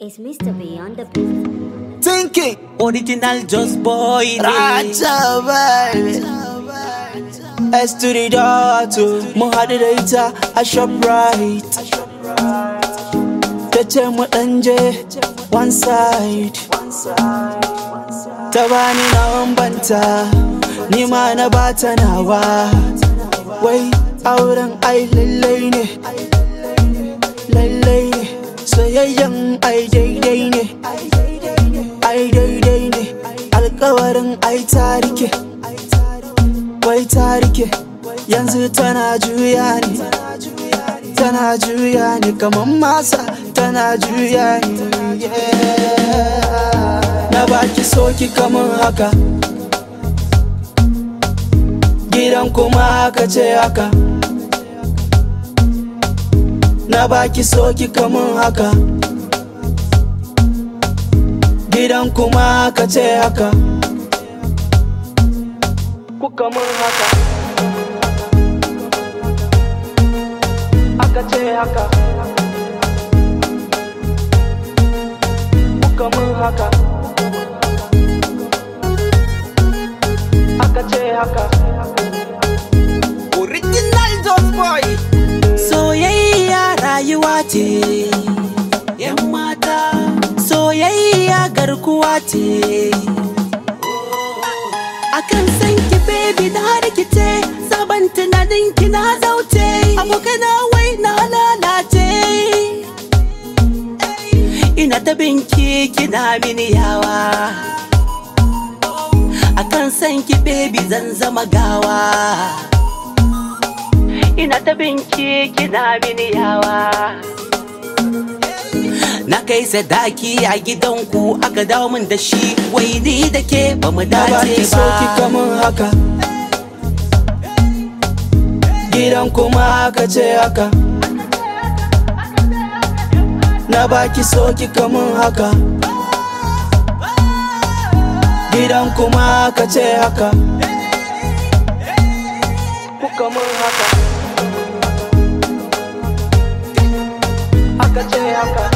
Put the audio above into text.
It's Mr. Beyond the beat. Thinking Original Just Boy ne. Raja baby S to the daughter Mun haɗu da ita a Shoprite Ta ce mu ɗan je one side Ta bani na banta Ni ma na bata nawa Wai auren ai lallai ne Lallai ne Soyayyen ai daidai ne ai daidai ne alkawarin ai tarike wai tarike yanzu tana juya ne tana juya ne kamar masa tana juya ne na baki soki kamar haka gidan kuma haka ce haka na baki soki kamar haka gidan kuma ka ce haka kuka mun haka aka ce haka kuka mun haka aka ce haka Original Just Boy. Soyayya rayuwa ce. ‘Yan mata. Soyayya garkuwa ce. Akan san ki baby na rikice, sabon tunanin ki na zauce, abokana wai na lalace. Ina ta binki kina mini yawa. Akan san ki baby zan zama gawa. ina ta binki kina mini yawa na kai sadaki a gidanku aka dawo min da shi wai ni da ke ba mu na baki dace soki ba kamar haka gidan kuma aka ce haka na baki soki kamar haka gidan kuma aka ce haka kuka mun haka aka ce haka